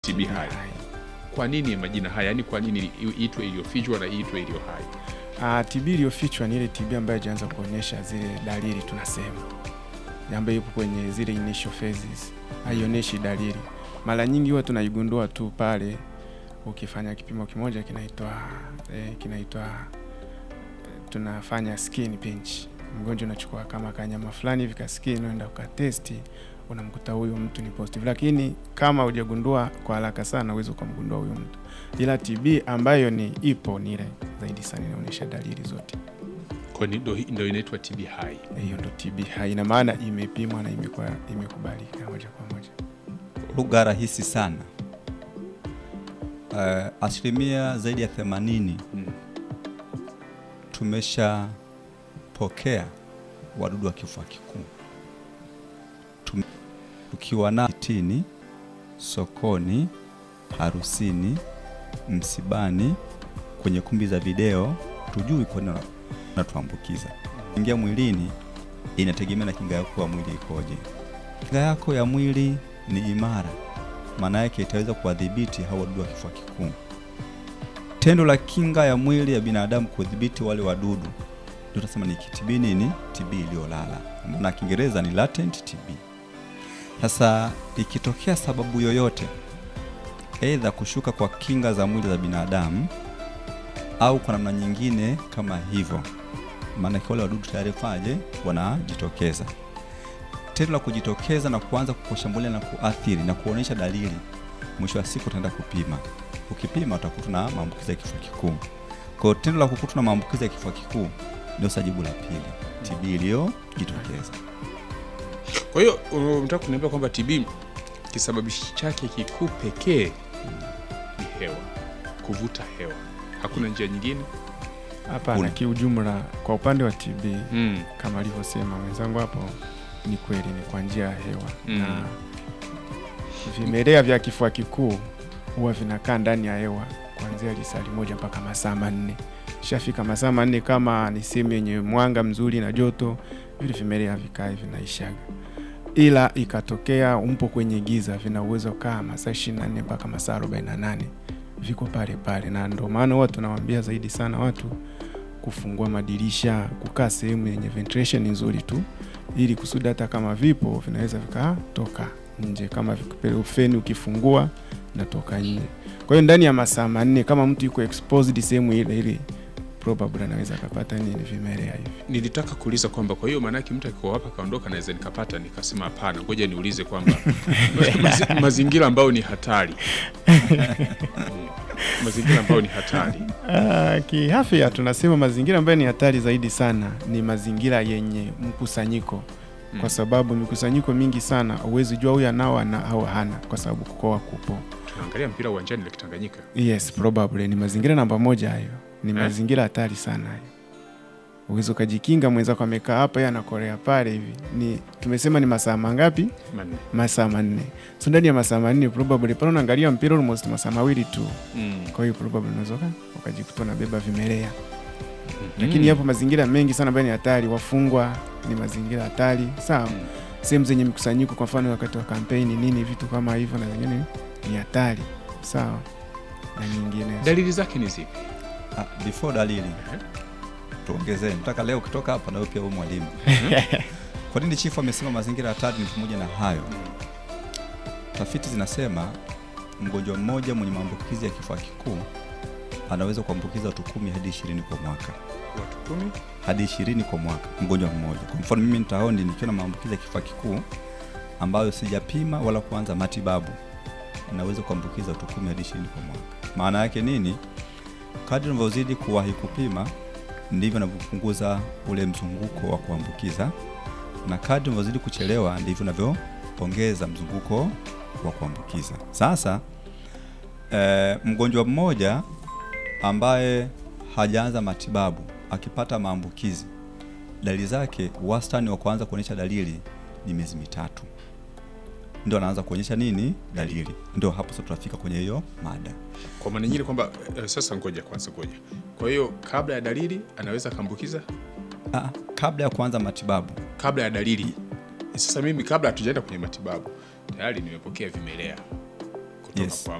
TB hai. Kwa nini majina haya? Yaani kwa nini iitwe iliyofichwa na iitwe iliyo hai? Ah, TB iliyofichwa ni ile TB ambayo haijaanza kuonyesha zile dalili tunasema, ambayo ipo kwenye zile initial phases, haionyeshi dalili. Mara nyingi huwa tunaigundua tu pale ukifanya kipimo kimoja kinaitwa eh, kinaitwa tunafanya skin pinch. Mgonjwa unachukua kama kanyama fulani hivi ka skin, unaenda ukatesti, unamkuta huyu mtu ni positive, lakini kama hujagundua kwa haraka sana uweze ukamgundua huyu mtu, ila TB ambayo ni ipo ni ile zaidi sana inaonyesha dalili zote. Kwa nini ndo, ndo inaitwa TB hai? Hiyo ndo TB hai, ina maana imepimwa na imekuwa imekubalika moja kwa moja. Lugha rahisi sana. Uh, asilimia zaidi ya themanini Mm. tumeshapokea wadudu wa kifua kikuu Tum- tukiwa na kitini, sokoni, harusini, msibani, kwenye kumbi za video, tujui kwa nini natuambukiza. Ingia mwilini, inategemea na kinga yako ya mwili ikoje. Kinga yako ya mwili ni imara, maana yake itaweza kuwadhibiti hao wadudu wa kifua kikuu. Tendo la kinga ya mwili ya binadamu kudhibiti wale wadudu ndio tunasema ni TB nini? TB iliyolala, na Kiingereza ni latent TB. Sasa ikitokea sababu yoyote, aidha kushuka kwa kinga za mwili za binadamu au kwa namna nyingine kama hivyo, maana wale wadudu tayari faje wanajitokeza. Tendo la kujitokeza na kuanza kushambulia na kuathiri na kuonyesha dalili, mwisho wa siku utaenda kupima. Ukipima utakuta na maambukizi ya kifua kikuu. Kwa hiyo tendo la kukutwa na maambukizi ya kifua kikuu ndio sajibu la pili, TB iliyojitokeza. Kwa hiyo unataka kuniambia kwamba TB kisababishi chake kikuu pekee ni hewa, kuvuta hewa, hakuna njia nyingine? Hapana, Kuna. kiujumla kwa upande wa TB Mm. kama alivyosema mwenzangu hapo, ni kweli ni kwa njia ya hewa Mm. na vimelea vya kifua kikuu huwa vinakaa ndani ya hewa kuanzia lisali moja mpaka masaa manne. Ishafika masaa manne, kama ni sehemu yenye mwanga mzuri na joto, vile vimelea vikae vinaishaga, ila ikatokea umpo kwenye giza, vina uwezo kaa masaa 24 mpaka masaa 48 viko pale pale, na ndio maana huwa tunawaambia zaidi sana watu kufungua madirisha, kukaa sehemu yenye ventilation nzuri tu, ili kusudi hata kama vipo vinaweza vikatoka nje. Kama vik- feni ukifungua natoka nje. Kwa hiyo ndani ya masaa manne kama mtu yuko exposed sehemu ile ile, probably anaweza akapata nini vimelea hivi. Nilitaka kuuliza kwamba kwa hiyo maanake mtu akiko hapa kaondoka naweza nikapata, nikasema hapana, ngoja niulize kwamba mazi, mazingira ambayo ni hatari Mm. mazingira ambayo ni hatari Ah, kiafya tunasema mazingira ambayo ni hatari zaidi sana ni mazingira yenye mkusanyiko Mm. kwa sababu mikusanyiko mingi sana huwezi jua huyu anao ana au hana, kwa sababu kukoa kupo. tunaangalia mpira uwanjani Lake Tanganyika. Yes, probably ni mazingira namba moja hayo, ni Eh? mazingira hatari sana hayo. Uwezi ukajikinga, mwenzako amekaa hapa, yeye anakorea pale hivi. Ni tumesema ni masaa mangapi? Manne. Masaa manne. So ndani ya masaa manne probably pale unaangalia mpira almost masaa mawili tu, Mm. kwa hiyo probably unaweza uka- ukajikuta unabeba vimelea Mhm. lakini yapo mazingira mengi sana ambayo ni hatari. Wafungwa ni mazingira hatari, sawa. Mm. Sehemu zenye mikusanyiko, kwa mfano wakati wa kampeni nini, vitu kama hivyo, na zingine ni hatari, sawa, na nyingine Dalili zake ni zipi? Ah, before dalili Ehe. tuongezee, nataka leo ukitoka hapa na wewe pia uwe mwalimu. Kwa nini chifu amesema mazingira hatari? Ni pamoja na hayo, tafiti zinasema mgonjwa mmoja mwenye maambukizi ya kifua kikuu anaweza kuambukiza watu kumi hadi ishirini kwa mwaka, Watu kumi. hadi ishirini kwa mwaka, mgonjwa mmoja. Kwa mfano mimi nitaondi nikiwa na maambukizi ya kifua kikuu ambayo sijapima wala kuanza matibabu, naweza kuambukiza watu kumi hadi ishirini kwa mwaka. Maana yake nini? Kadri unavyozidi kuwahi kupima ndivyo unavyopunguza ule mzunguko wa kuambukiza, na kadri unavyozidi kuchelewa ndivyo unavyoongeza mzunguko wa kuambukiza. Sasa eh, mgonjwa mmoja ambaye hajaanza matibabu akipata maambukizi, dalili zake, wastani wa kuanza kuonyesha dalili ni miezi mitatu, ndio anaanza kuonyesha nini dalili. Ndio hapo sasa tunafika kwenye hiyo mada. Kwa maana nyingine kwamba eh, sasa ngoja kwanza, ngoja. Kwa hiyo kabla ya dalili anaweza akaambukiza Ah, kabla ya kuanza matibabu kabla ya dalili. Sasa mimi kabla hatujaenda kwenye matibabu tayari nimepokea vimelea kutoka Yes. kwa